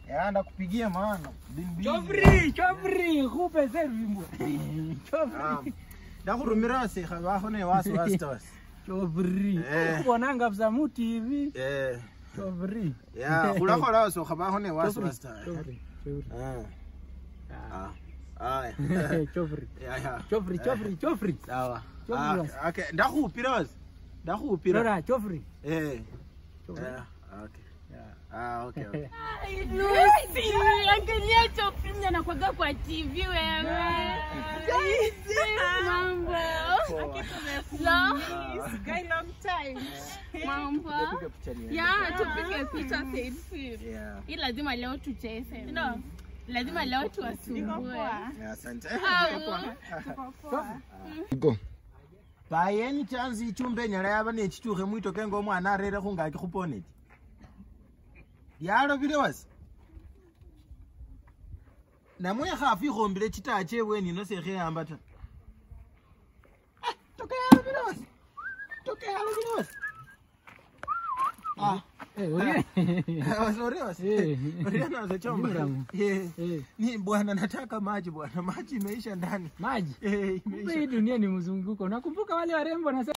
Ya ndakupigia maana. Been busy. Chofri, chofri, kupe servimbo. Ah, Chofri. Ndakurumira sikha baho ne wasi wasi tos. Chofri. Eh. Kuonanga vza mu TV. Eh, Chofri. ya ulakhola so khabaho ne wasi Chofri. wasi tos. Chofri. Chofri. Ah. Ah. Ah. Aya. Chofri. Ya ya. Chofri, chofri, chofri. Sawa. Chofri Ah, wasi. Okay, ndakhupira wasi. Ndakhupira. Rora, chofri. Eh. Chofri. Yeah, okay. Ah, okay, okay. Lucy, angalia Chofri mwenye anakwaga kwa TV wewe. Mambo. Lo. Mambo. Piga picha niende. Ya, tupige picha selfie. Yeah. Hii lazima leo tucheze. No. Lazima leo tuwasumbue. Yeah, asante. Au. by any chance ichumba enyala yaba nechitukhe mwitoke nga omwana arere khungaki khuponeti lyalobile wasi namwe khafu ikhombile chitaa chebweni ino sekheyamba ta Ah, toka yalobile wasi toka yalobile wasi Ah, Eh, oye. wasi ori wasi Eh. Ori nazo chomba Miramu. Eh. Eh, ni bwana nataka maji bwana maji imeisha ndani maji. Eh, Kumbe imeisha hii dunia ni mzunguko. Nakumbuka wale warembo na